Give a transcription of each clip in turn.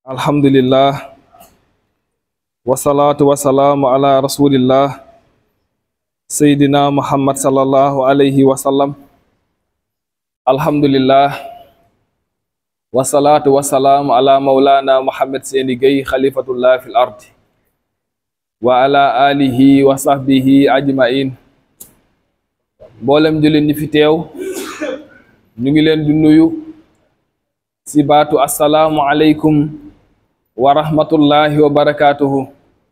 alhamdulillah wasalaatu wasalaamu ala rasulillah seydina muhammad sallallahu alayhi wa sallam alhamdulillah wasalaatu wasalaamu ala maulana muhammad seeni gay xalifatullah fil ardi wa ala alihi wa sahbihi ajmain mboolem jullit ñi fi teew ñu ngi leen di nuyu si baatu assalaamu aleykum wa rahmatullahi wa barakaatuhu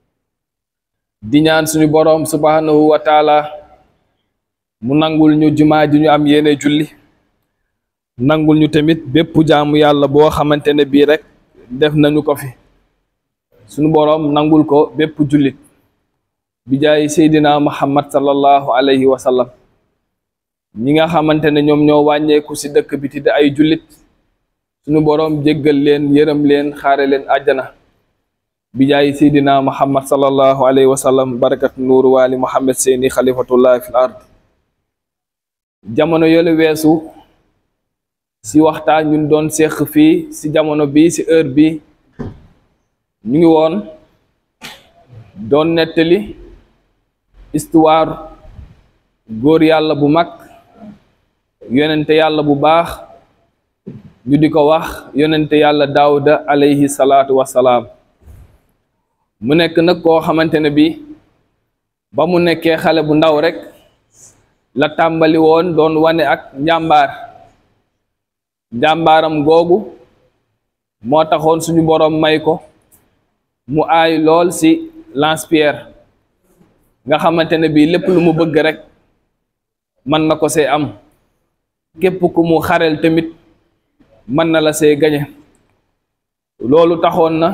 di ñaan suñu boroom subhanahu wa taala mu nangul ñu jumaa ji ñu am yéene julli nangul ñu tamit bépp jaamu yàlla boo xamante ne bii rek def nañu ko fi suñu boroom nangul ko bépp jullit bi jaay seydina muhammad sallallahu alayhi wa sallam ñi nga xamante ne ñoom ñoo wàññeeku ci dëkk bi ti di ay jullit suñu boroom jéggal leen yërëm leen xaare leen àjjana bi jaay seydina muhammad sallallahu alayhi wa sallam barakat nuuru waali muhammad seeni xalifatullah fil ard jamono yole weesu ci waxtaan ñun doon seq fii ci jamono bi ci heure bi ñu ngi woon doon nettali histoire góor yàlla bu mag yonente yàlla bu baax ñu di ko wax yonente yàlla daawuda alayhi salaatu wassalaam mu nekk nag koo xamante ne bi ba mu nekkee xale bu ndaw rek la tàmbali woon doon wane ak njàmbaar njàmbaaram googu moo taxoon suñu boroom may ko mu aay lool ci lance-pierre nga xamante ne bii lépp lu mu bëgg rek mën na ko see am képp ku mu xarel tamit mën na la see gañe loolu taxoon na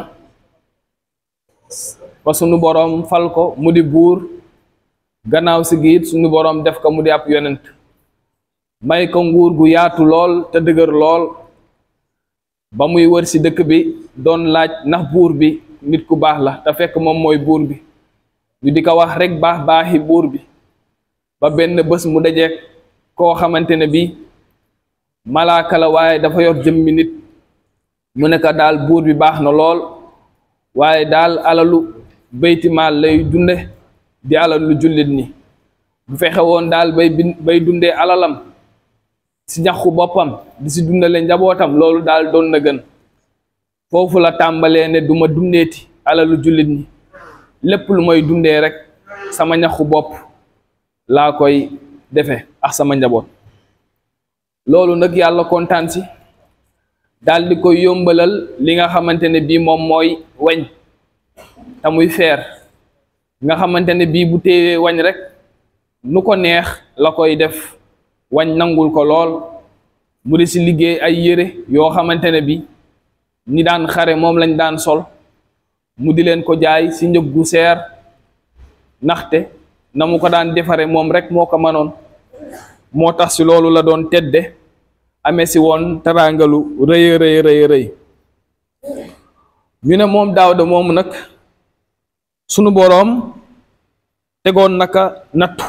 ba sunu boroom fal ko mu di buur gannaaw si giit sunu boroom def ko mu di ab yonent may ko nguur gu yaatu lool te dëgër lool ba muy wër ci dëkk bi doon laaj ndax buur bi nit ku baax la te fekk moom mooy buur bi ñu di ko wax rek baax baaxi buur bi ba benn bés mu dajeek koo xamante ne bii malaaka la waaye dafa yor jëmmi nit mu ne ko daal buur bi baax na lool waaye daal alalu baytimaal lay dunde di alalu jullit ñi bu fexe woon daal bay bay dundee alalam si ñaxu boppam di si dundale njabootam loolu daal doon na gën foofu la tàmbalee ne duma dundeeti alalu jullit ñi lépp lu may dundee rek sama ñaxu bopp laa koy defe ak sama njaboot loolu nag yàlla kontaan si daal di koy yombalal li nga xamante ne bii moom mooy wañ te muy feer nga xamante ne bii bu téewee wañ rek nu ko neex la koy def wañ nangul ko lool mu di si liggéey ay yére yoo xamante ne bi ñi daan xare moom lañ daan sol mu di leen ko jaay si njëg gu seer ndaxte na mu ko daan defare moom rek moo ko mënoon moo tax si loolu la doon tedde amee si woon teraangalu rëy rëy rëy rëy ñu ne moom Daawda moomu nag sunu boroom tegoon naka nattu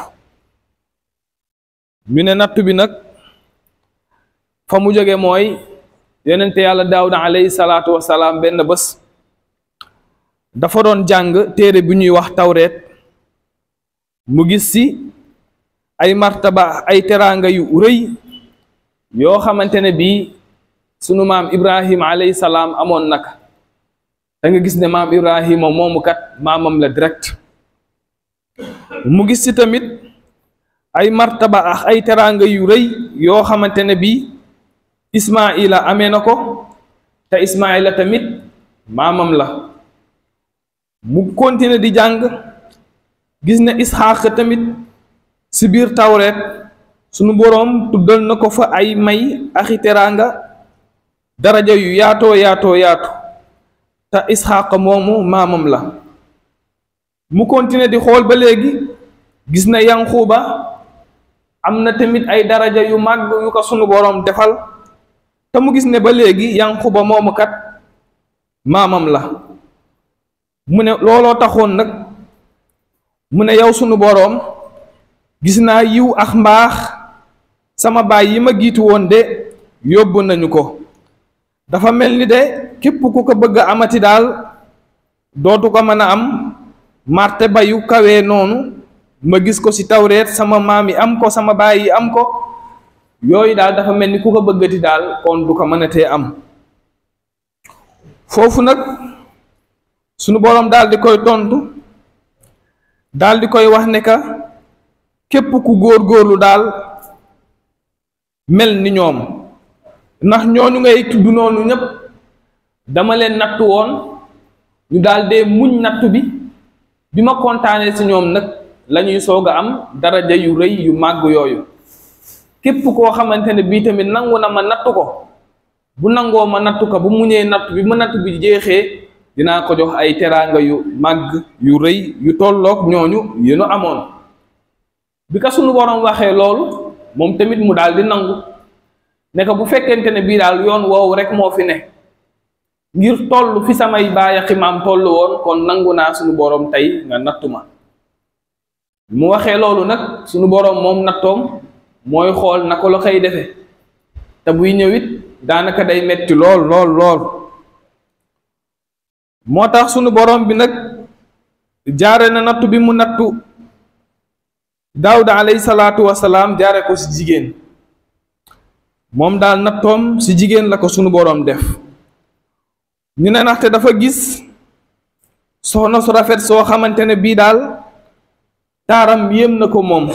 ñu ne nattu bi nag fa mu jóge mooy yonente yàlla daawuda alayhi salaatu wasalaam benn bés dafa doon jàng téere bi ñuy wax tawreet mu gis ci ay martaba ay teraanga yu rëy yoo xamante ne bii sunu maam ibrahim alayhi salaam amoon naka da nga gis ne maam ibrahima moomu kat maamam la direct mu gis ci tamit ay martaba ak ay teraanga yu rëy yoo xamante ne bii ismaila amee na ko te ismaila tamit maamam la mu continuer di jàng gis ne isxaq tamit si biir tawreet sunu boroom tuddal na ko fa ay may axi teraanga daraja yu yaatoo yaatoo yaatu te isxaq moomu maamam la mu continuer di xool ba léegi gis na yanquba am na tamit ay daraja yu màgg yu ko sunu boroom defal te mu gis ne ba léegi yanquba moomu kat maamam la mu ne looloo taxoon nag mu ne yow sunu boroom gis naa yiw ak mbaax sama baay yi ma giitu woon de yóbbu nañu ko dafa mel ni de képp ku ko bëgg a amati daal dootu ko mën a am marte ba yu kawee noonu ma gis ko ci tawreet sama maam yi am ko sama baay yi am ko yooyu daal dafa mel ni ku ko bëggati daal kon du ko mën a tee am foofu nag sunu boroom daal di koy tontu daal di koy wax ne ka képp ku góor-góorlu daal mel ni ñoom ndax ñooñu ngay tudd noonu ñépp dama leen nattu woon ñu daal dee muñ nattu bi bi ma kontaanee ci ñoom nag lañuy soog a am daraja yu rëy yu màgg yooyu képp koo xamante ne bii tamit nangu na ma nattu ko bu nangoo ma nattu ko bu muñee nattu bi ma nattu bi jeexee dinaa ko jox ay teraanga yu màgg yu rëy yu tolloog ñooñu yéenu amoon bi ka sunu boroom waxee loolu moom tamit mu daal di nangu ne ko bu fekkente ne bii daal yoon woowu rek moo fi ne ngir toll fi samay baay ak maam toll woon kon nangu naa sunu boroom tey nga nattu ma mu waxee loolu nag sunu boroom moom nattoom mooy xool na ko la koy defe te buy ñëwit daanaka day metti lool lool lool moo tax sunu boroom bi nag jaare na nattu bi mu nattu daawuda alayhi salaatu wasalaam jaare ko ci jigéen moom daal nattoom ci jigéen la ko sunu boroom def ñu ne ndaxte dafa gis soxna su rafet soo xamante ne bii daal taaram yéem na ko moom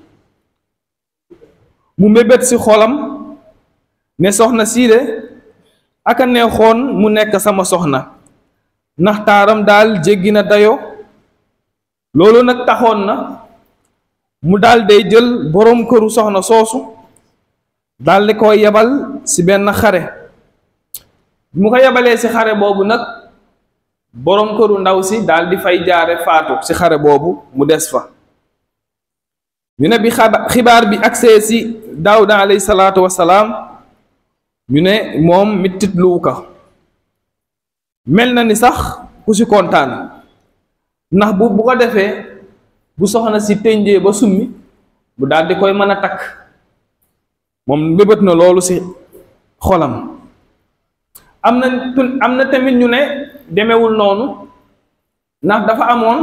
mu mébét ci xolam ne soxna sii de aka neexoon mu nekk sama soxna ndax taaram daal jéggi na dayo loolu nag taxoon na mu daal day jël boroom këru soxna soosu daal di ko yebal ci benn xare mu ko yebalee ci xare boobu nag boroom këru ndaw si daal di fay jaare faatu ci xare boobu mu des fa ñu ne bi xibaar bi agsee ci daawuda alayhi salaatu wasalaam ñu ne moom mittit luwu ko mel na ni sax ku ci kontaan ndax bu bu ko defee bu soxna si tënjee ba summi bu daal di koy mën a takk moom mbébét na loolu ci xolam am na am na tamit ñu ne demewul noonu ndax dafa amoon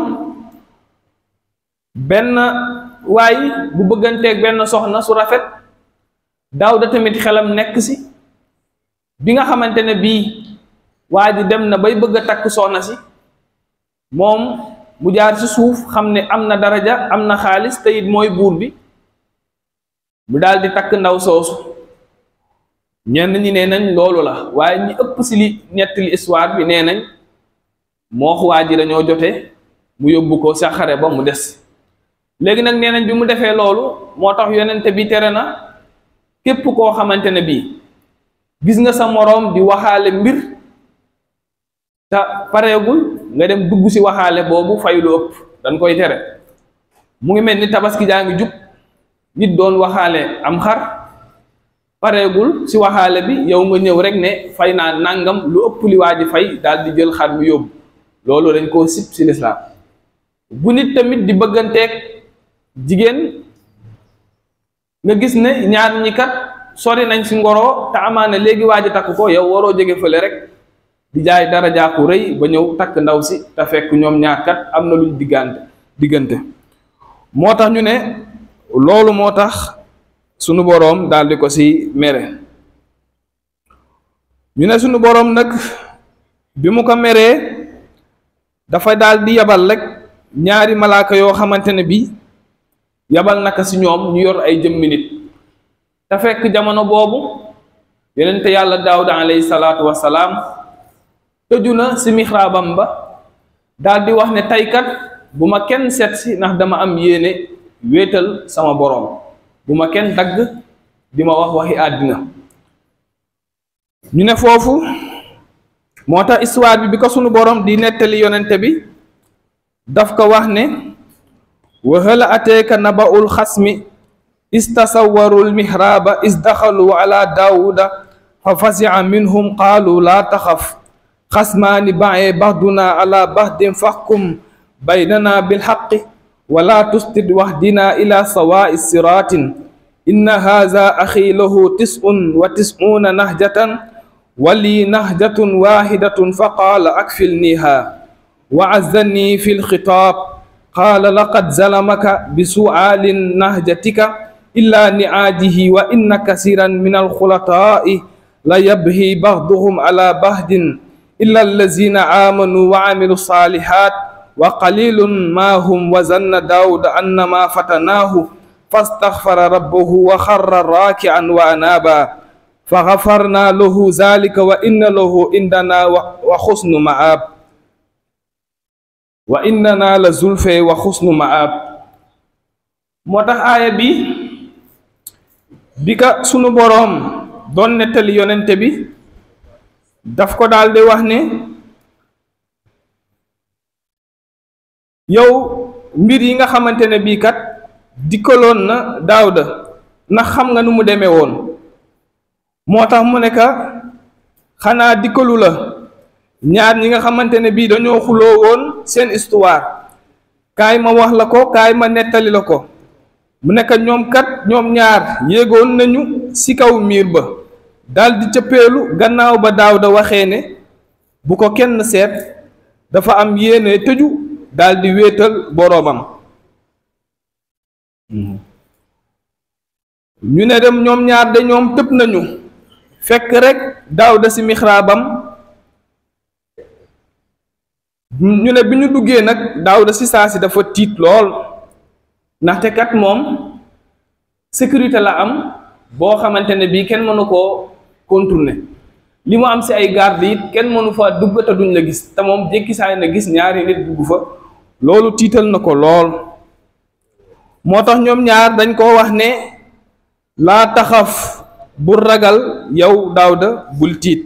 benn waay bu bëgganteeg benn soxna su rafet Daawuda tamit xelam nekk ci bi nga xamante ne bii waa ji dem na bay bëgg a takk soxna si moom mu jaar ci suuf xam ne am na daraja am na xaalis te it mooy buur bi mu daal di takk ndaw soosu ñenn ñi nee nañ loolu la waaye ñi ëpp ci li ñettali histoire bi nee nañ moo waa ji dañoo jote mu yóbbu ko sa xare ba mu des léegi nag nee nañ bi mu defee loolu moo tax yonente bi tere na képp koo xamante ne bii gis nga sa moroom di waxaale mbir te pareegul nga dem dugg ci waxaale boobu fay lu ëpp dañ koy tere mu ngi mel ni tabaski jaa ngi jub nit doon waxaale am xar pareegul ci waxaale bi yow nga ñëw rek ne fay naa nangam lu ëpp li waa ji fay daal di jël xar mi yóbbu loolu dañ koo sib ci lislaam bu nit tamit di bëgganteeg jigéen nga gis ne ñaar ñi kat sori nañ ci ngoro te amaana léegi waa ji takk ko yow waroo jóge fële rek di jaay dara jaaku rëy ba ñëw takk ndaw si te fekk ñoom ñaar kat am na luñ diggante diggante moo tax ñu ne loolu moo tax sunu boroom daal di ko ci mere ñu ne sunu boroom nag bi mu ko meree dafa daal di yabal rek ñaari malaaka yoo xamante ne bi yabal naka ci ñoom ñu yor ay jëmmi nit te fekk jamono boobu yonente yàlla daawuda alayhi salaatu wasalaam tëju na ci mixraabam ba daal di wax ne taykat bu ma kenn seet si ndax dama am yéene wéetal sama boroom bu ma kenn dagg di ma wax waxi àddina ñu ne foofu moo tax histoire bi bi ko sunu boroom di nettali yonente bi daf ko wax ne wa hal ateeka naba'ul xasmi istasawwaru lmihraaba isdaxalu ala daawuda fa fasi'a minhum qaalu laa taxaf xasmaani ba'ee baxduna ala baxdin faxkum baynana bilxaqi wala tustid wahdina ila sawaa'i siraatin inna haza axi lahu tis'un wa tis'uuna nahjatan ولي نهجة واحدة فقال أكفلنيها وعزني في الخطاب قال لقد ظلمك بسؤال نهجتك إلا نعاجه وإن كثيرا من الخلطاء ليبهي بعضهم على بعض إلا الذين آمنوا وعملوا الصالحات وقليل ما هم وزن داود أن ما فتناه فاستغفر ربه وخر راكعا وأنابا فغفرنا له ذلك وإن له عندنا وحسن مآب وإننا لزلفى وحسن مآب moo tax aaya bi bi ka sunu boroom doon nettali yonente bi daf ko daal di wax ne yow mbir yi nga xamante ne bii kat dikkaloon na Daawda ndax xam nga nu mu demee woon moo tax mu ne ka xanaa dikkalu la ñaar ñi nga xamante ne bii dañoo xuloo woon seen histoire kaay ma wax la ko kaay ma nettali la ko mu nekk ñoom kat ñoom ñaar yéegoon nañu ci kaw miir ba daldi cëppeelu gannaaw ba Daawda waxee ne bu ko kenn seet dafa am yéene tëju daldi wéetal boroomam ñu ne dem ñoom ñaar de ñoom tëb nañu fekk rekk Daawda ci mixraabam ñu ne bi ñu duggee nag Daawda ci saa si dafa tiit lool ndaxte kat moom sécurité la am boo xamante ne bii kenn mënu koo contourner li mu am ci ay garde it kenn mënu fa dugg te duñ la gis te moom jékki saay na gis ñaari nit dugg fa loolu tiital na ko lool moo tax ñoom ñaar dañ koo wax ne laa taxaf bu ragal yow Daawda bul tiit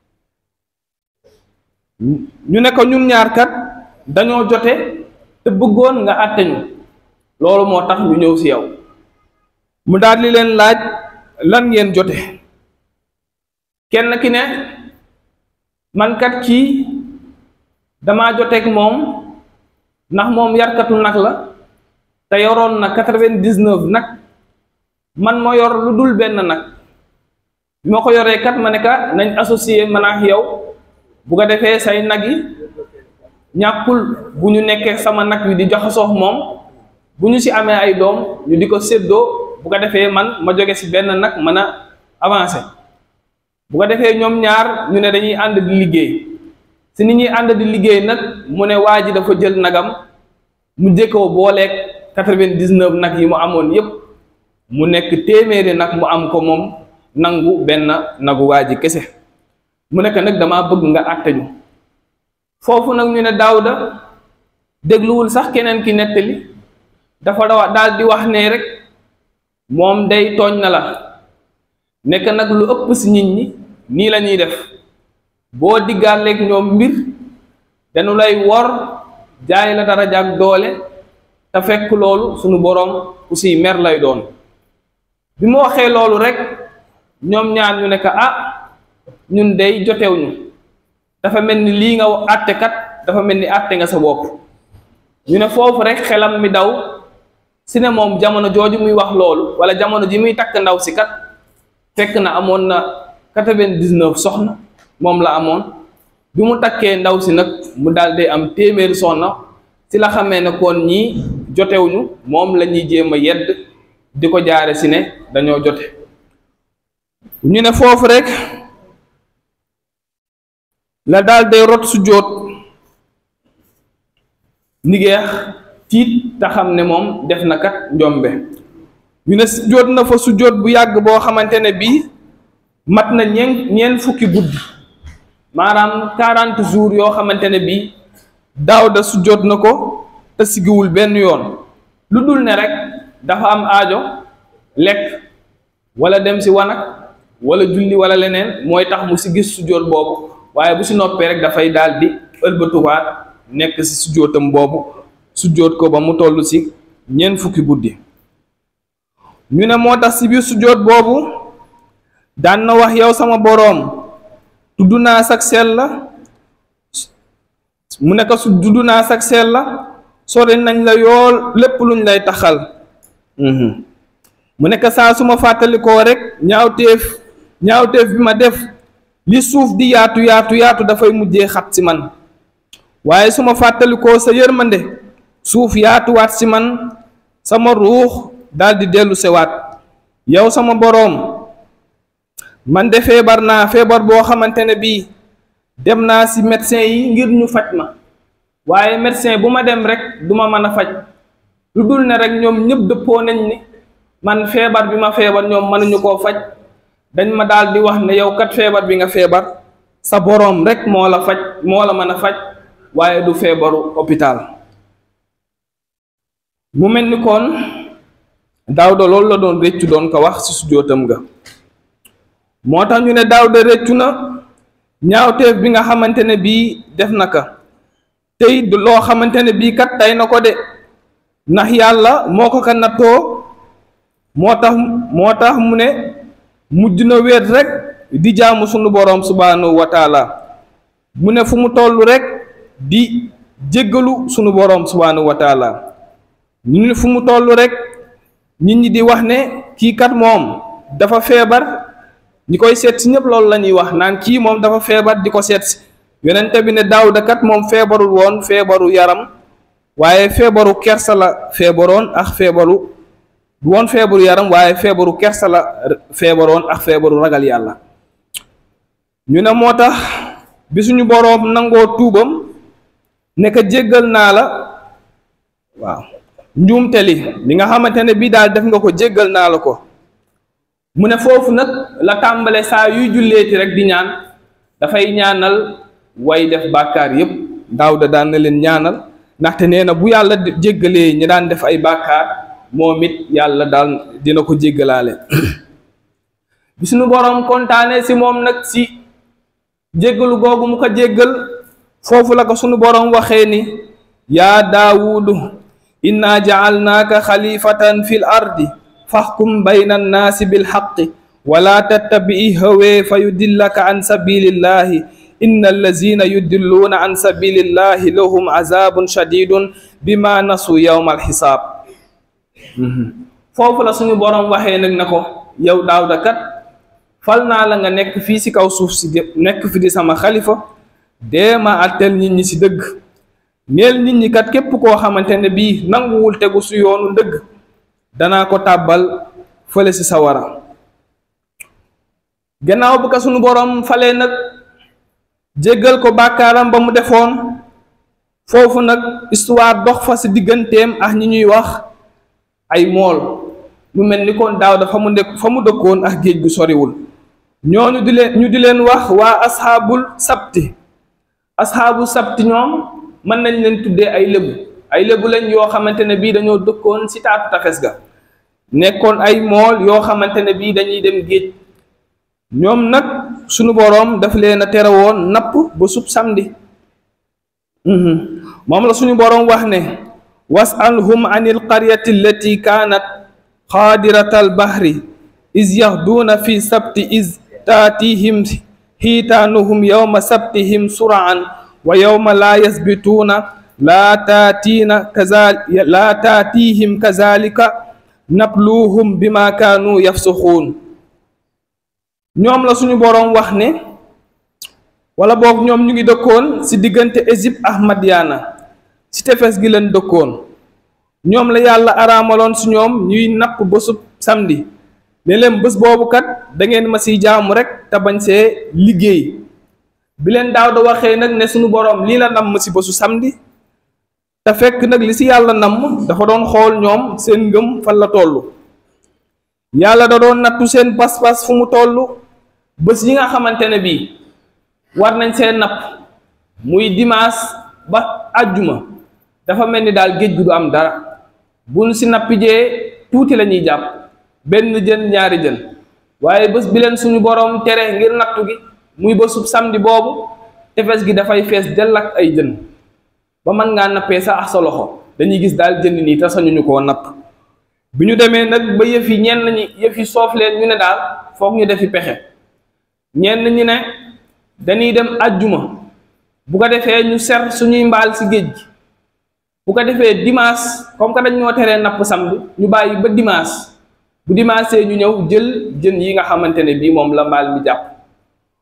ñu ne ko ñun ñaar kat dañoo jote te bëggoon nga àtte ñu loolu moo tax ñu ñëw ci yow mu daal di leen laaj lan ngeen jote kenn ki ne man kat kii damaa joteeg moom ndax moom yarkatu nag la te yoroon na quatre-vingt-dix-neuf nag man ma yor lu dul benn nag bi ma ko yoree kat ma ne ka nañ associé man ak yow bu ko defee say nag yi ñàkkul bu ñu nekkee sama nag wi di joxasoo moom bu ñu ci amee ay doom ñu di ko séddoo bu ko defee man ma jóge ci benn nag mën a avancer bu ko defee ñoom ñaar ñu ne dañuy ànd di liggéey ci ni ñuy ànd di liggéey nag mu ne waa ji dafa jël nagam mu jëkkoo booleeg quatre-vingt-dix-neuf nag yi mu amoon yépp mu nekk téeméeri nag mu am ko moom nangu benn nagu waa ji kese mu nekk nag damaa bëgg nga àtte ñu foofu nag ñu ne Daawda dégluwul sax keneen ki nettali dafa daal di wax ne rek moom day tooñ na la nekk nag lu ëpp ci nit ñi nii la ñuy def boo diggaaleeg ñoom mbir dañu lay wor jaay la dara jaag doole te fekk loolu sunu boroom aussi mer lay doon bi mu waxee loolu rek ñoom ñaar ñu ne ko ah ñun day jotew ñu dafa mel ni lii nga àtte kat dafa mel ni àtte nga sa bopp ñu ne foofu rek xelam mi daw si ne moom jamono jooju muy wax loolu wala jamono ji muy takk ndaw si kat fekk na amoon na quatre-vingt-dix-neuf soxna moom la amoon bi mu takkee ndaw si nag mu daal di am téeméeri soxna si la xamee ne kon ñii jotewuñu moom la ñuy jéem a yedd di ko jaare si ne dañoo jote ñu ne foofu rek la daal day rot su jóot nigeex tiit te xam ne moom def na kat njombe ñu ne su jóot na fa su jóot bu yàgg boo xamante ne bii mat na ñeen ñeen fukki guddi maanaam quarante jours yoo xamante ne bii Daawda su jóot na ko te sigiwul benn yoon lu dul ne rek dafa am aajo lekk wala dem si wanag wala julli wala leneen mooy tax mu si gis su jóot boobu waaye bu si noppee rek dafay daal di ëlbatuwaat nekk si su jóotam boobu su jóot ko ba mu toll si ñeent fukki guddi ñu ne moo tax si biir su jóot boobu daan na wax yow sama boroom tudd naa sag sell la mu ne ko su tudd naa sag sell la sori nañ la yool lépp luñ lay taxal mu nekk saa su ma fàttalikoo rek ñaawteef ñaawteef bi ma def li suuf di yaatu yaatu yaatu dafay mujjee xat si man waaye su ma fàttalikoo sa yërmande suuf yaatuwaat si man sama ruux daldi dellu sewaat yow sama boroom man de feebar naa feebar boo xamante ne bii dem naa si médecin yi ngir ñu faj ma waaye médecin bu ma dem rek duma mën a faj lu dul ne rek ñoom ñëpp dëppoo nañ ni man feebar bi ma feebar ñoom mënuñu koo faj dañ ma daal di wax ne yow kat feebar bi nga feebar sa boroom rek moo la faj moo la mën a faj waaye du feebaru hôpital mu mel ni kon Daawda loolu la doon réccu doon ko wax ci sujjóotam nga moo tax ñu ne Daawda réccu na ñaawteef bi nga xamante ne bii def na ka tey loo xamante ne bii kat tey na ko de ndax yàlla moo ko ka nattoo moo tax moo tax mu ne mujj na wéet rek di jaamu sunu boroom subhaanahu wa taala mu ne fu mu toll rek di jéggalu sunu boroom subhaanahu wa taala ñu ne fu mu toll rek nit ñi di wax ne kii kat moom dafa feebar ñi koy seet si ñëpp loolu la ñuy wax naan kii moom dafa feebar di ko seet si yonente bi ne Daawda kat moom feebarul woon feebaru yaram waaye feebaru kersa la feebaroon ak feebaru du woon feebaru yaram waaye feebaru kersa la feebaroon ak feebaru ragal yàlla ñu ne moo tax bi suñu boroom nangoo tuubam ne ko jéggal naa la waaw njuumte li li nga xamante ne bii daal def nga ko jéggal naa la ko mu ne foofu nag la tàmbale saa yuy julleeti rek di ñaan dafay ñaanal way def bàkkaar yépp Daawda daan na leen ñaanal ndaxte nee na bu yàlla jéggalee ñi daan def ay bàkkaar moom it yàlla daal dina ko jéggalaale bi suñu boroom kontaane si moom nag si jéggalu googu mu ko jéggal foofu la ko suñu boroom waxee ni yaa daawudu inna jacalnaaka xalifatan fi l ardi faxkum bayna annaasi bilxaqi wala tattabi'i hawee fa yudillaka an sabilillahi inna allazina yudilluuna an sabilillahi lahum azabun shadidun bima nasu yawma alxisaab foofu la suñu boroom waxee nag na ko yow Daawda kat fal naa la nga nekk fii ci kaw suuf si nekk fi di sama xalifa dee ma àtteel nit ñi ci dëgg neel nit ñi kat képp koo xamante ne bii nanguwul tegu su yoonu dëgg danaa ko tàbbal fële ci sawara gannaaw bu ko suñu boroom falee nag jéggal ko bàkkaaram ba mu defoon foofu nag histoire dox fa ci digganteem ak ñi ñuy wax ay mool mu mel ni kon Daawda fa mu nekk fa mu dëkkoon ak géej gu soriwul ñooñu di leen ñu di leen wax waa asxaabul sabti asxaabu sabti ñoom mën nañ leen tuddee ay lébu ay lébu lañ yoo xamante ne bii dañoo dëkkoon ci taatu tafes ga nekkoon ay mool yoo xamante ne bii dañuy dem géej ñoom nag sunu boroom daf leen a tere woon napp ba sub samedi moom la suñu boroom wax ne wasalhum an ilqaryati allati kaanat xaadirata albahri is yaxduuna fi sabti is taatihim xiitaanuhum yowma sabtihim suraan wa yowma laa yasbituuna laa taatiina kaza laa taatihim kazalika nabluuhum bima kaanu yafsuxuun ñoom la suñu boroom wax ne wala boog ñoom ñu ngi dëkkoon ci diggante Égypte ak Madiana ci tefes gi leen dëkkoon ñoom la yàlla araamaloon ci ñoom ñuy napp bésub samedi ne leen bés boobu kat da ngeen ma ciy jaamu rek te bañ see liggéey bi leen Daawda waxee nag ne suñu boroom lii la namm ci bésu samedi te fekk nag li ci yàlla namm dafa doon xool ñoom seen ngëm fan la toll yàlla da doon nattu seen pas-pas fu mu toll bés yi nga xamante ne bii war nañ seen napp muy dimanche ba àjjuma dafa mel ni daal géej gi du am dara buñ si nappijee tuuti la ñuy jàpp benn jën ñaari jën waaye bés bi leen suñu boroom tere ngir nattu gi muy bésub samedi boobu tefes gi dafay fees dell ak ay jën ba mën ngaa nappee sa ak sa loxo dañuy gis daal jën nii te sañuñu koo napp bi ñu demee nag ba yëf yi ñenn ñi yëf yi soof leen ñu ne daal foog ñu defi pexe ñenn ñi ne dañuy dem àjjuma bu ko defee ñu ser suñuy mbaal si géej gi bu ko defee dimanche comme que dañ ñoo teree napp samedi ñu bàyyi ba dimanche bu dimanche ñu ñëw jël jën yi nga xamante ne bii moom la mbaal mi jàpp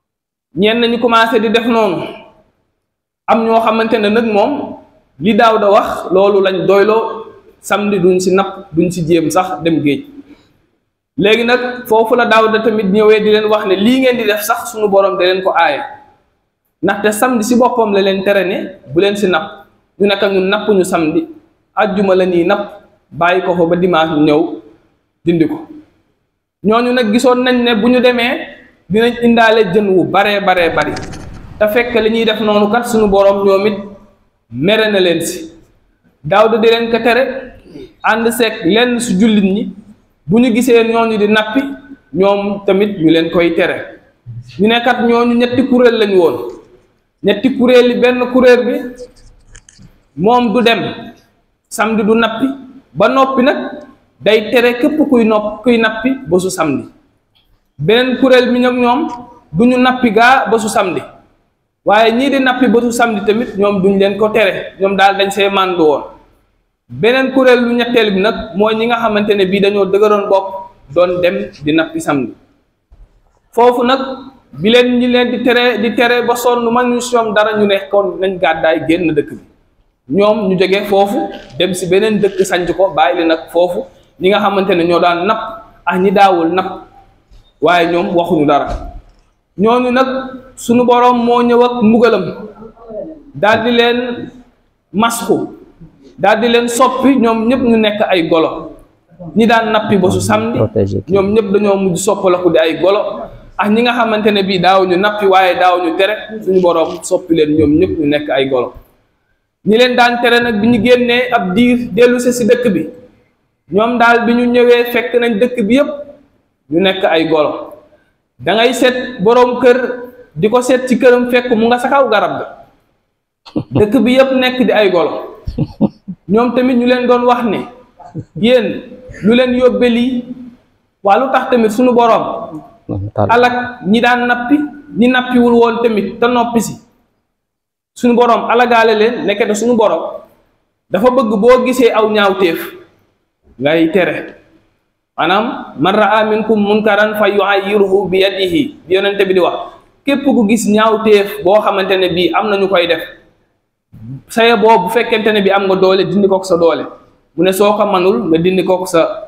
ñenn ñu commencé di def noonu am ñoo xamante ne nag moom li daaw da wax loolu lañ doyloo samedi duñ si napp duñ si jéem sax dem géej léegi nag foofu la daaw da tamit ñëwee di leen wax ne lii ngeen di def sax suñu borom da leen ko aaye ndaxte samedi si boppam la leen tere ne bu leen si napp ñu nekk ñun napp ñu samedi ajjuma la ñuy napp bàyyi ko fa ba dimanche ñu ñëw dindi ko ñooñu nag gisoon nañ ne bu ñu demee dinañ indaale jën wu baree baree bari te fekk li ñuy def noonu kat suñu borom ñoom it mere na leen si Daawda di leen ko tere ànd seeg lenn su jullit ñi bu ñu gisee ñooñu di nappi ñoom tamit ñu leen koy tere ñu ne kat ñooñu ñetti kuréel lañu woon ñetti kuréel yi benn kuréel bi moom du dem samedi du nappi ba noppi nag day tere képp kuy nopp kuy nappi ba su samedi beneen kuréel bi nag ñoom du ñu nappi gaa ba su samedi waaye ñii di nappi ba su samedi tamit ñoom duñ leen ko tere ñoom daal dañ see màndu woon beneen kuréel lu ñetteel bi nag mooy ñi nga xamante ne bii dañoo dëgëroon bopp doon dem di nappi samedi foofu nag bi leen ñi leen di tere di tere ba sonn man ñu soom dara ñu ne kon nañ gàddaay génn dëkk bi ñoom ñu jóge foofu dem si beneen dëkk sanc ko bàyyi leen nag foofu ñi nga xamante ne ñoo daan napp ak ñi daawul napp waaye ñoom waxuñu dara ñooñu nag suñu boroom moo ñëw ak mbugalam daal di leen masxu daal di leen soppi ñoom ñëpp ñu nekk ay golo ñi daan nappi ba su samedi ñoom ñëpp dañoo mujj soppalaku di ay golo ak ñi nga xamante ne bii daawuñu nappi waaye daawuñu tere suñu boroom soppi leen ñoom ñëpp ñu nekk ay golo ñi leen daan tere nag bi ñu génnee ab diir dellu si si dëkk bi ñoom daal bi ñu ñëwee fekk nañ dëkk bi yëpp ñu nekk ay golo da ngay seet boroom kër di ko seet ci këram fekk mu nga sa kaw garab ga dëkk bi yëpp nekk di ay golo ñoom tamit ñu leen doon wax ne yéen lu leen yóbbe lii waa lu tax tamit suñu boroom alak ñi daan nappi ñi nappiwul woon tamit te noppi si suñu boroom alagaale leen nekkete suñu boroom dafa bëgg boo gisee aw ñaawteef ngay tere maanaam man raa minkum munkaran fa yuayyiruhu bi yadihi bi yonente bi di wax képp ku gis ñaawteef boo xamante ne bii am na ñu koy def saye boobu bu fekkente ne bi am nga doole dindi kook sa doole mu ne soo ko manul nga dindi kook sa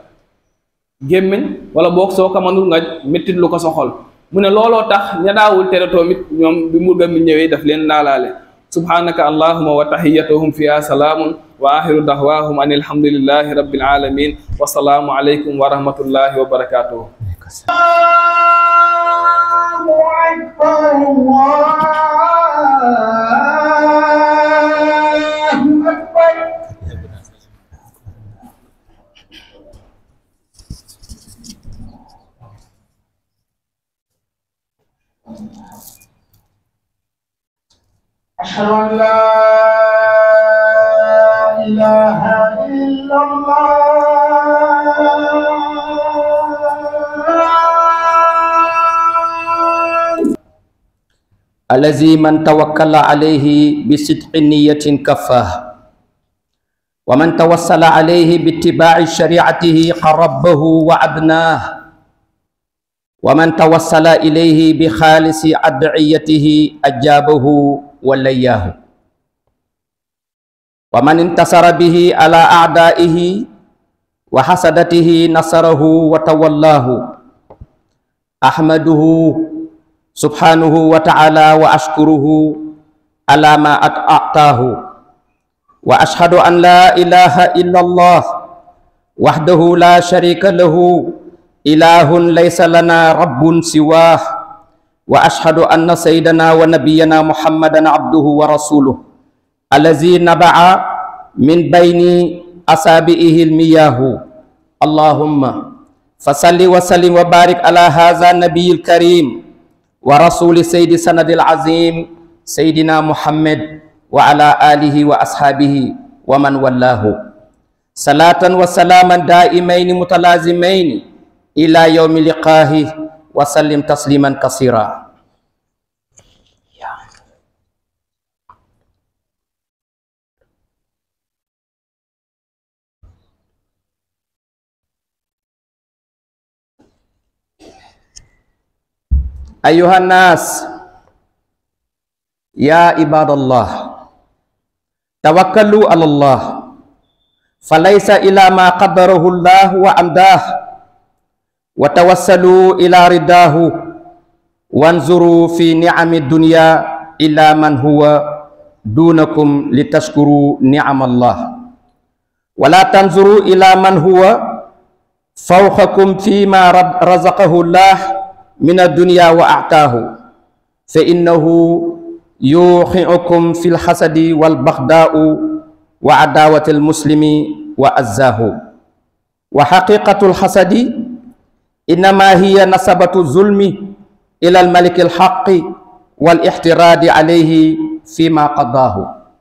gémmiñ wala boog soo ko manul nga méttit lu ko sa xol mu ne looloo tax ña daawul tere toomit ñoom bi murga mi ñëwee daf leen laalaale subhanaka allahuma wa tahiyatuhum fiha salaamun wa axiru dahwahum an alhamdulillahi rabbil alamin wa salaamu alaykum wa rahmatullahi wa barakatuhu أشهد أن لا إله إلا الله الذي من توكل عليه بصدق نية كفاه ومن توسل عليه باتباع شريعته قربه وعدناه ومن توسل إليه بخالص أدعيته أجابه ولياه ومن انتصر به على أعدائه وحسدته نصره وتولاه أحمده سبحانه وتعالى وأشكره على ما أعطاه وأشهد أن لا إله إلا الله وحده لا شريك له إله ليس لنا رب سواه وأشهد أن سيدنا ونبينا محمدا عبده ورسوله الذي نبع من بين أصابعه المياه اللهم فصل وسلم وبارك على هذا النبي الكريم ورسول سيد سند العظيم سيدنا محمد وعلى آله وأصحابه ومن والاه صلاة وسلاما دائمين متلازمين إلى يوم لقاه وسلم تسليما كثيرا أيها الناس يا عباد الله توكلوا على الله فليس إلى ما قدره الله وأمداه وتوسلوا إلى رداه وانظروا في نعم الدنيا إلى من هو دونكم لتشكروا نعم الله ولا تنظروا إلى من هو فوقكم فيما رزقه الله من الدنيا وأعطاه فإنه يوقعكم في الحسد والبغضاء وعداوة المسلم وأزاه وحقيقة الحسد إنما هي نسبة الظلم إلى الملك الحق والاحتراد عليه فيما قضاه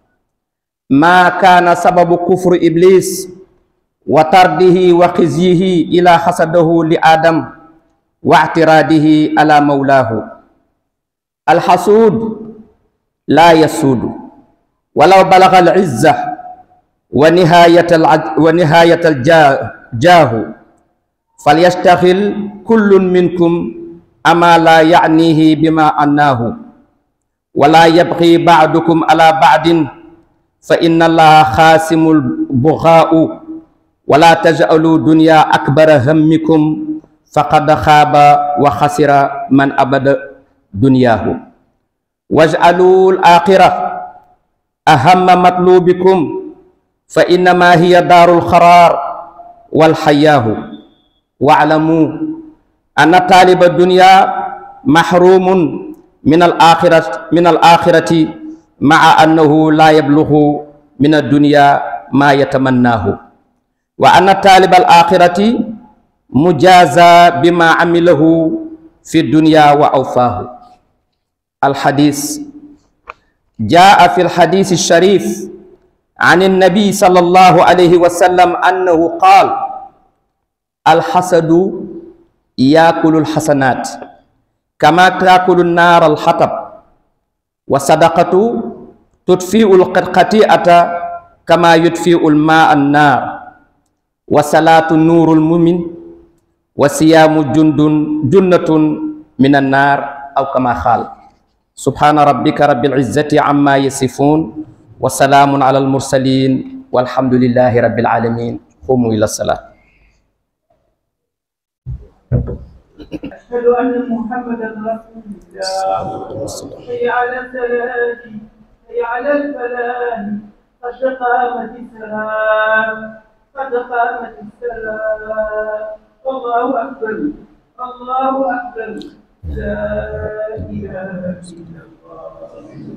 ما كان سبب كفر إبليس وطرده وخزيه إلى حسده لآدم واعتراده على مولاه الحسود لا يسود ولو بلغ العزة ونهاية العج ونهاية الجاه فليشتغل كل منكم أما لا يعنيه بما أناه ولا يبغي بعضكم على بعض فإن الله خاسم البغاء ولا تجعلوا دنيا أكبر همكم فقد خاب وخسر من أبد دنياه واجعلوا الآخرة أهم مطلوبكم فإنما هي دار القرار والحياه واعلموا أن طالب الدنيا محروم من الآخرة من الآخرة مع أنه لا يبلغ من الدنيا ما يتمناه وأن طالب الآخرة مجازى بما عمله في الدنيا وأوفاه الحديث جاء في الحديث الشريف عن النبي صلى الله عليه وسلم أنه قال الحسد يأكل الحسنات كما تأكل النار الحطب وصدقة تطفئ الخطيئة كما يطفئ الماء النار وصلاة النور المؤمن وصيام جند جنة من النار أو كما قال سبحان ربك رب العزة عما يصفون وسلام على المرسلين والحمد لله رب العالمين قوموا إلى الصلاة أشهد أن محمدا رسول الله حي على السلام حي على الفلاح قد قامت السلام قد قامت السلام الله أكبر الله أكبر لا إله إلا الله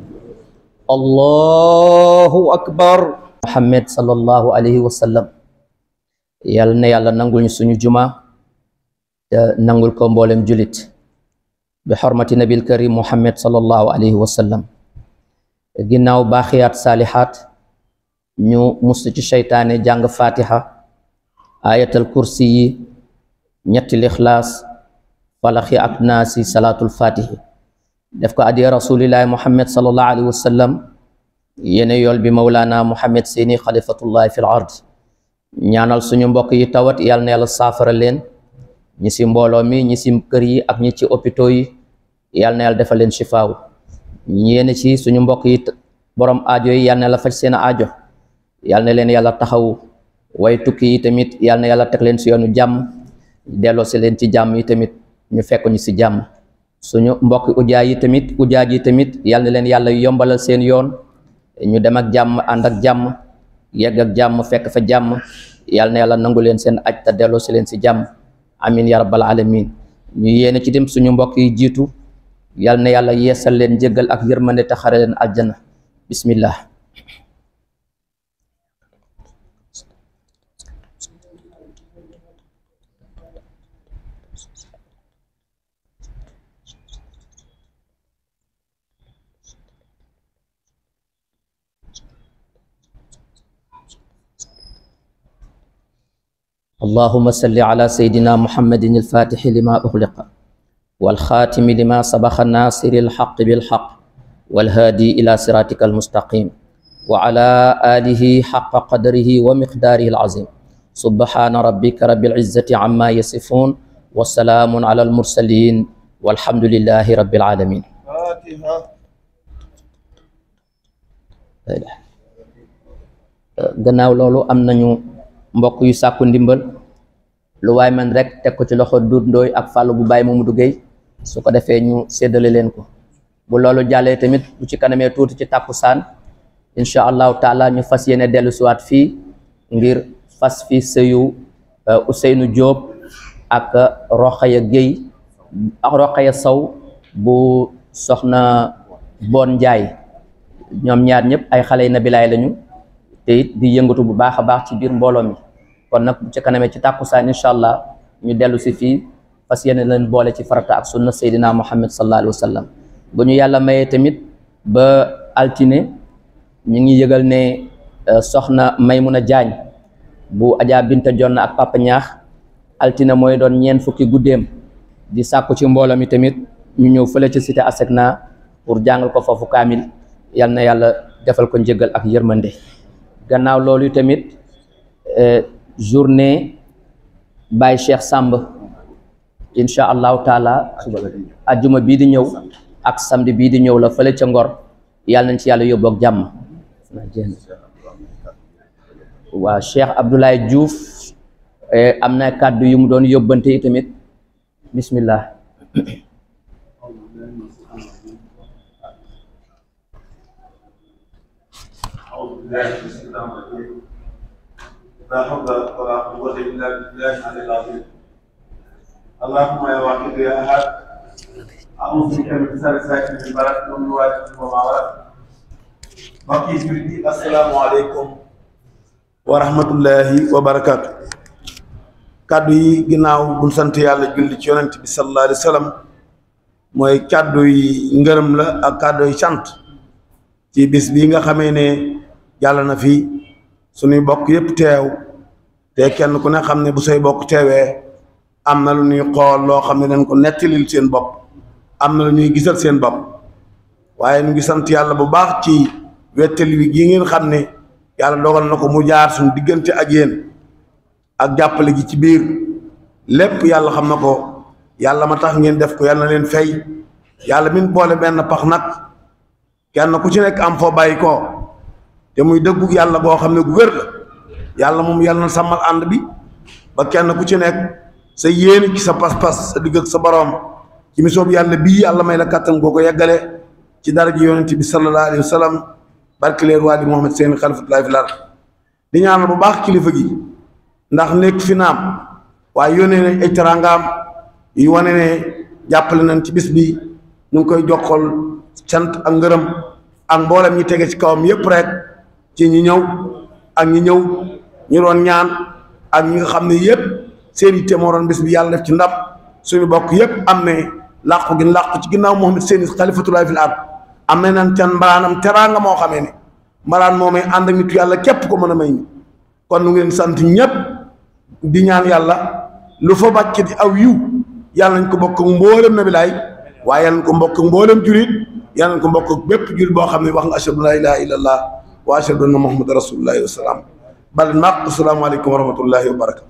allahu akbar muhammad sallallahu alayhi wa sallam yàlla na yàlla nangul ñu suñu juma te nangul ko mboolem julit bi xormati nabil karim muhammad sallallahu alayhi wa sallam ginnaaw baaxiyaat saalihaat ñu mustu ci seytaane jàng fatiha ayatal kursi yi ñetti lixlaas falaxi ak naasi salaatul fatihi def ko adiya rasulillahi muhammad sallallahu alayhi wa sallam yene yool bi mawlaana muhammad seeni xalifatullahi fil ard ñaanal suñu mbokk yi tawat yàlla na yàlla saafara leen ñi si mbooloo mi ñi si kër yi ak ñi ci hôpitaux yi yàlla na yàlla defal leen shifaaw ñi yéene ci suñu mbokk yi borom aajo yi yàlla na yàlla faj seen aajo yàlla na leen yàlla taxaw way tukki yi tamit yàlla na yàlla teg leen si yoonu jàmm delloo si leen ci jàmm yi tamit ñu fekk ñu si jàmm suñu mbokk ujaa yi tamit ujaaj yi tamit yal na leen yàlla yombalal seen yoon ñu dem ak jàmm ànd ak jàmm yegg ak jàmm fekk fa jàmm yal na yàlla nangu leen seen aj te delloo si leen si jàmm amin ya rabbal alamin ñu yéene ci dem suñu mbokk yi jiitu yal na yàlla yeesal leen jéggal ak yërmande te xare leen aljana bismillah اللهم صل على سيدنا محمد الفاتح لما أغلق والخاتم لما سبق الناصر الحق بالحق والهادي إلى صراطك المستقيم وعلى آله حق قدره ومقداره العظيم سبحان ربك رب العزة عما يصفون والسلام على المرسلين والحمد لله رب العالمين فاتحة gannaaw loolu am nañu mbokk yu sàkku ndimbal lu waay man rek teg ko ci loxo Doudou Ndoye ak Fallou bu Baye Mamadou Gueye su ko defee ñu séddale leen ko bu loolu jàllee tamit bu ci kanamee tuuti ci tàkkusaan incha allahu taala ñu fas yéene dellu siwaat fii ngir fas fi sëyu Ousseynou Diop ak Rokhaya Gueye ak Rokhaya Sow bu soxna Bon Njaay ñoom ñaar ñëpp ay xale yi nabilaay lañu te it di yëngatu bu baax a baax ci biir mbooloo mi kon nag bu ci kanamee ci tàkkusaan incha allah ñu dellu si fii fas yéene leen boole ci farata ak sunna Seydina Muhammad sallallahu alayhi wa sallam bu ñu yàlla mayee tamit ba altine ñu ngi yëgal ne soxna Maymuna Jaañ bu Adja Binta Jonn ak Papa Ñaax altine mooy doon ñeen fukki guddeem di sàkku ci mbooloo mi tamit ñu ñëw fële ci cité Asecna pour jàngal ko foofu kaamil yal na yàlla defal ko njëgal ak yërmande gannaaw loolu tamit journée Baye Cheikh Samb incha allahu taala ajjuma bii di ñëw ak samedi bii di ñëw la fële ca Ngor yàlla nañ ci yàlla yóbbu ak jàmm waa Cheikh Abdoulaye Diouf am na kàddu yu mu doon yóbbante yi tamit bismillah لا حول ولا قوة إلا بالله العلي العظيم اللهم يا واحد يا أحد أعوذ بك من شر ساكن البلد ومن واجب وما ولد mbokk yi jullit yi asalaamaaleykum wa rahmatullahi wa barakaatu kàddu yi ginnaaw buñ sant yàlla julli ci yonent bi sallallahu alayhi wa sallam mooy kàddu yi ngërëm la ak kàddu yi sant ci bis bii nga xamee ne yàlla na fi suñuy bokk yépp teew te kenn ku ne xam ne bu say bokk teewee am na lu ñuy xool loo xam ne dañ ko nettalil seen bopp am na lu ñuy gisal seen bopp waaye ñu ngi sant yàlla bu baax ci wettali wi gi ngeen xam ne yàlla dogal na ko mu jaar suñu diggante ak yéen ak jàppale gi ci biir lépp yàlla xam na ko yàlla ma tax ngeen def ko yàlla na leen fay yàlla min boole benn pax nag kenn ku ci nekk am foo bàyyi ko te muy dëggu yàlla boo xam ne gu wér la yàlla moom yàlla na sàmmal ànd bi ba kenn ku ci nekk sa yéene ci sa pas-pas sa digg ak sa boroom ci mission bi yàlla bii yàlla may la kàttan goo ko yeggale ci dara ji yonent bi sallallahu alayhi wa sallam barke leen waa di Muhammad seen xalifatullahi fil ard di ñaanal bu baax kilifa gi ndax nekk fi naam waaye yónnee nañ ay teraangaam yu wane ne jàppale nañ ci bis bi ñu ngi koy joxol sant ak ngërëm ak mboolem ñi tege ci kawam yépp rek ci ñi ñëw ak ñi ñëw ñu doon ñaan ak ñi nga xam ne yépp seen yitte moo doon bis bi yàlla def ci ndam suñu bokk yépp am ne làqu gi làqu ci ginnaaw Muhammad seen xalifatullahi fil ard am na nan ten mbalaanam teraanga moo xamee ne mbalaan moomay ànd ak nitu yàlla képp ko mën a may ñu kon nu ngeen sant ñépp di ñaan yàlla lu fa bàcc di aw yiw yàlla nañ ko bokk ak mboolem na bi laay waaye yàlla nañ ko mbokk ak mboolem julit yàlla nañ ko mbokk ak bépp julit boo xam ne wax nga ashhadu la ilaha illa allah wa ashhadu anna muhammadan rasulullahi wa salaam bal naq asalaamaaleykum wa rahmatullahi wa barakatu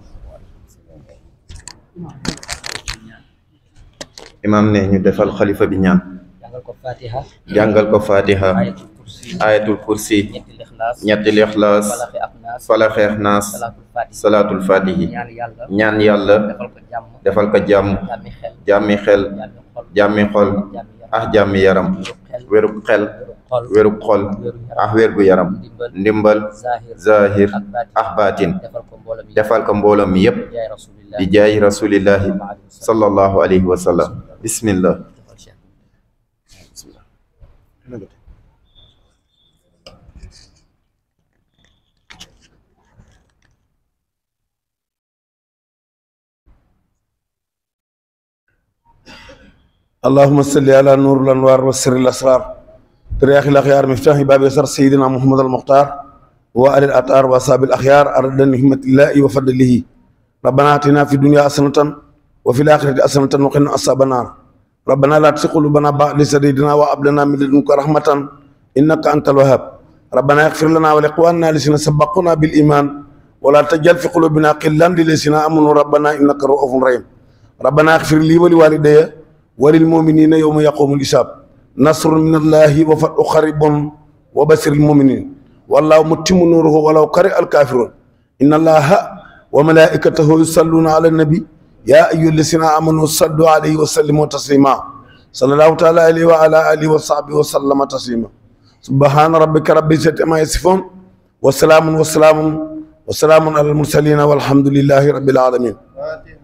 imam ne ñu defal xalifa bi ñaan jàngal ko fatiha jàngal ko fatiha ayatul kursi ayatul kursi ñetti lixlaas ñetti lixlaas falaxi ak naas falaxeex naas salaatul fatiha salaatul fatihi ñaan yàlla ñaan yàlla defal ko jàmm defal ko jàmm jàmmi xel jàmmi xel jàmmi xol jàmmi xol jàmmi yaram ah jàmmi yaram wéru xel wérub xel wéru xol wérub xol wéru yaram ah wér gu yaram ndimbal ndimbal zahir zahir ak baatin ah baatin defal ko mbooloo mi defal ko mbooloo mi yépp jaay rasulillah di jaay rasulillahi sallallahu alayhi wa sallam bismillah defal cheikh اللهم صل على نور الانوار وسر الاسرار ترياخ الاخيار مفتاح باب يسر سيدنا محمد المختار وآل الاطهار واصحاب الاخيار ارد نعمة الله وفضله ربنا اتنا في الدنيا حسنة وفي الاخرة حسنة وقنا عذاب النار ربنا لا تزغ قلوبنا بعد إذ هديتنا وهب لنا من لدنك رحمة انك انت الوهاب ربنا اغفر لنا ولاخواننا الذين سبقونا بالايمان ولا تجعل في قلوبنا غلا للذين امنوا ربنا انك رؤوف رحيم ربنا اغفر لي ولوالدي وللمؤمنين يوم يقوم الحساب نصر من الله وفتح قريب وبشر المؤمنين والله متم نوره ولو كره الكافرون إن الله وملائكته يصلون على النبي يا أيها الذين آمنوا صلوا عليه وسلموا تسليما صلى الله تعالى عليه وعلى آله وصحبه وسلم تسليما سبحان ربك رب العزة عما يصفون وسلام وسلام وسلام على المرسلين والحمد لله رب العالمين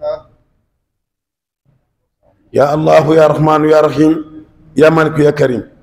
يا الله يا رحمن يا رحيم يا مالك يا كريم